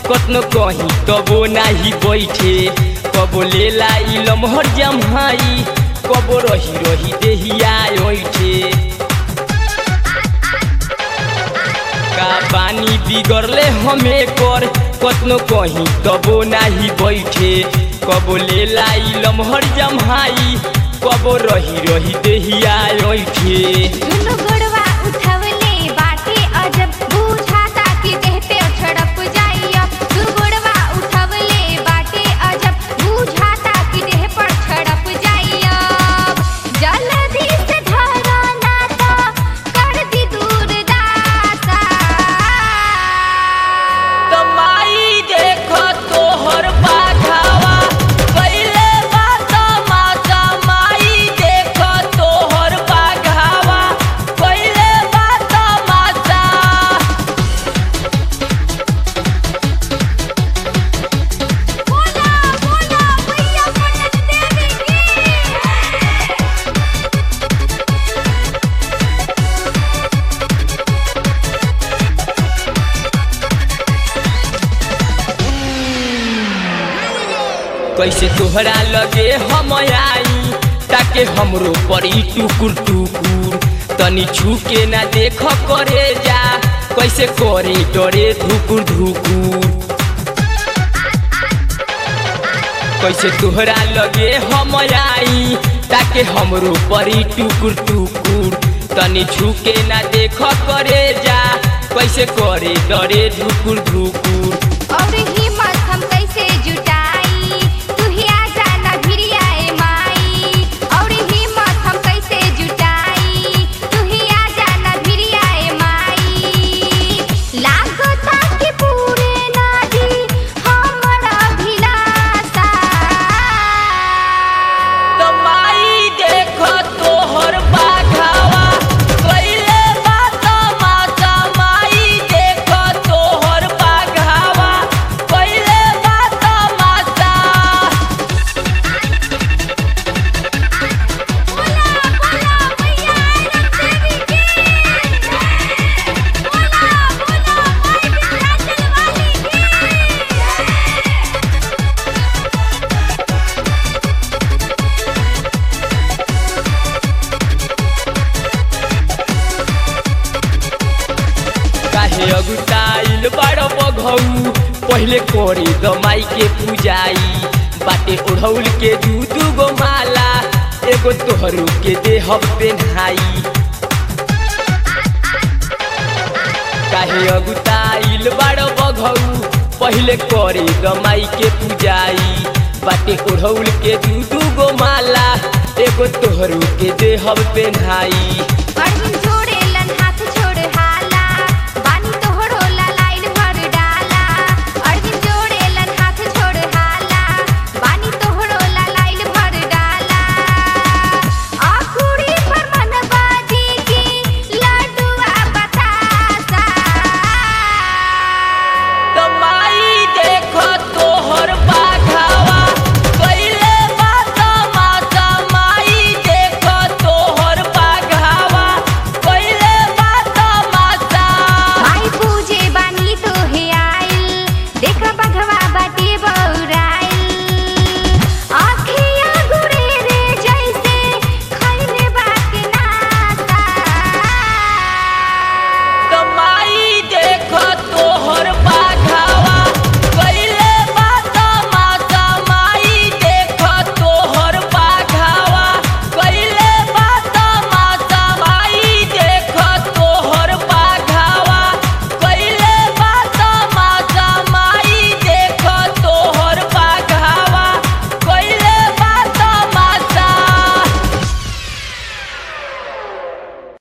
कतनो कहीं तबो नाही बैठे कबो लेला इ लमहर जम्हाई कबो रही रही देहिया ओइठे का पानी बिगड़ले हमें कर कतनो कहीं तबो नाही बैठे कबो लेला इ लमहर जम्हाई कबो रही रही देहिया ओइठे दुनो गोड़वा उठवले बाटे अजब बुझाता कि देह पे छड़प जाइया दू गोड़वा उठवले बाटे अजब बुझाता कि देह पर छड़प जाइया जल्दी से धरा ना तो कर दी दूर दासा तमाई देखो तोहर बाघावा पहिले बात माता माई देखो तोहर बाघावा पहिले बात माता बोला बोला भैया पटन देवी की कैसे तोहरा लगे हम आई ताके हमरो पड़ी टुकुर टुकुर तनी छुके ना देख करे जा कैसे करे डरे धुकुर धुकुर कैसे तोहरा लगे हम आई ताके हमरो परी टुकुर टुकुर तनी छुके ना देख करे जा कैसे करे डरे धुकुर धुकुर और हिम्मत हम कैसे जुटाई तू ही आ जाना भिरिया ए माई और हिम्मत हम कैसे जुटाई तू ही आ जाना भिरिया ए माई लागता कि पूरे ना दी हमरा भिलासा तमाई देखो तोहर बाघावा कैले बात माता माई देखो तोहर बाघावा कैले बात माता बोला बोला भैया देवी की बोला बोला माई विंध्याचल वाली की काहे अगुताइल बड़ बघौ पहिले कोरी दमाई के पूजाई बाटे ओढ़ौल के दू दू गो माला एगो तोहरू के देह पेन्हाई काहे अगुताइल बड़ बघौ पहिले कोरी दमाई के पूजाई बाटे ओढ़ौल के दू दू गो माला एगो तोहरू के देह पेन्हाई अरविंद छोड़े लन हाथ छोड़ हाला बानी तोहरो ला लाइन भर डाला अरविंद छोड़े लन हाथ छोड़ हाला बानी तोहरो ला लाइन भर डाला आखुड़ी पर मनबाजी की लड्डुआ बतासा तमाई देखो तोहर बाघावा कैले बात माता माई देखो तोहर बाघावा कैले बात माता माई पूजे बानी तो हे आइल देख बघवा